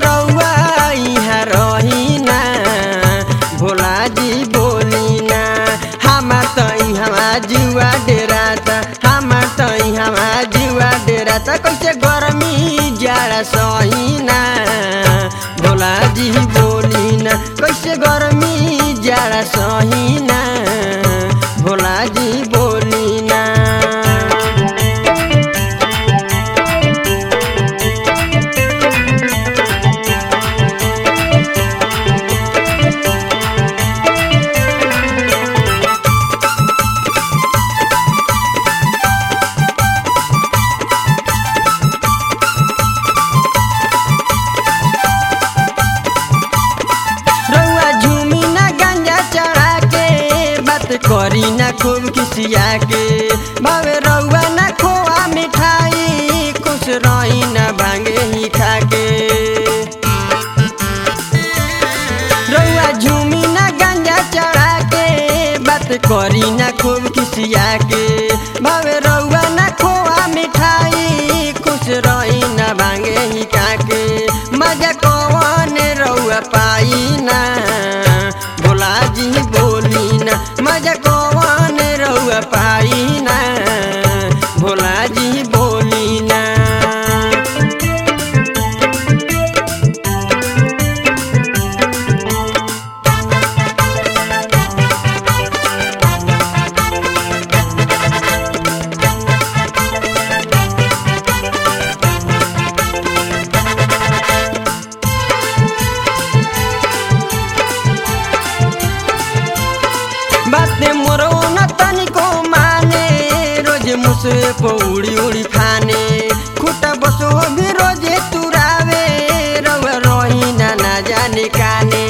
रउआ यहाँ रही ना भोला जी बोली ना हमार त यहाँ जुआ डेराता हमार त यहाँ जुआ डेराता कैसे गर्मी जाड़ा सही ना भोला जी बोली ना कैसे गर्मी जाड़ा सही ना भोला जी बोली ना रउआ झूमी ना गंजा चढ़ा के बात करी ना खूब किसिया के भावे रउआ ना खोआ मिठाई खुश रही ना भांगे ही खा के रउआ झूमी ना गंजा चढ़ा के बात करी ना खूब किसिया के भावे रउआ ना खोआ मिठाई खुश रही ना भांगे ही काके मजा कौन रउआ पाई ना भोला जी बोली ना मजा कौन रउआ पाई ना भोला जी बोली ना बाते मोरो न तनिको माने रोज मुसे पौड़ी उड़ी फाने खुट्टा बसो भी रोजे तुरावे रउआ रही ना ना जाने काने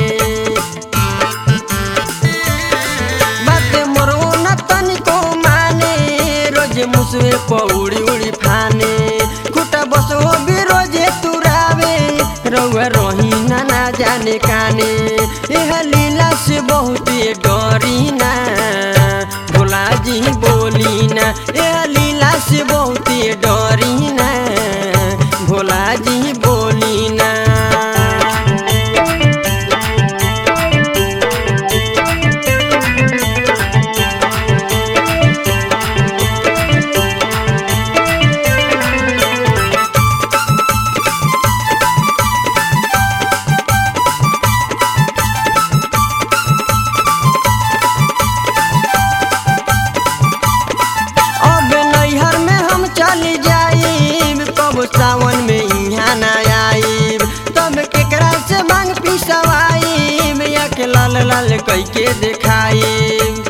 बाते मोरो न तनिको माने रोज मुसे पौड़ी उड़ी फाने खुट्टा बसो भी रोजे तुरावे रउआ रही ना ना जाने काने एह लीला से बहुत डरी ना भोला जी बोली ना एह लीला से बहुत डरी ना भोला जी बोली ना अब नैहर में हम चली जाइब कब सावन में यहाँ ना आइब तब केकरा से मांग पिसवाइब या के लाल लाल कई के देखाइब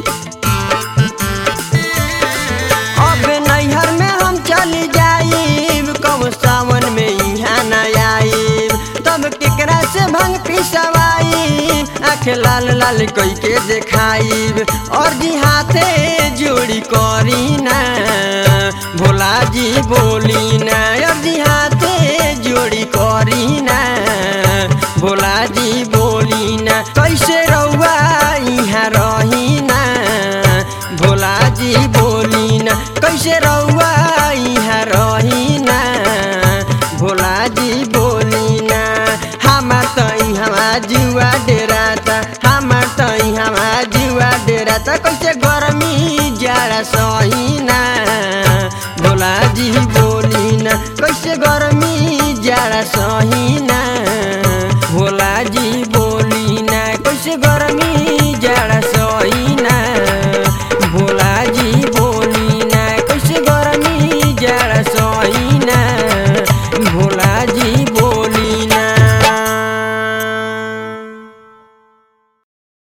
अब नैहर में हम चली जाइब कब सावन में यहाँ ना आइब तब केकरा से भंग पिसवाइब आँख लाल लाल कई के देखाइब और जी हाथे जोड़ी करी ना भोला जी बोली ना और जी हाथे जोड़ी करी ना भोला जी बोली ना कैसे रउआ यहाँ रही ना भोला जी बोली ना कैसे रउआ यहाँ रही ना भोला जी बोली ना हमार त यहाँ जुआ डेराता हमार त यहाँ जुआ डेराता कैसे गर्मी जाड़ा सही ना भोला जी बोली ना कैसे गर्मी जाड़ा सही ना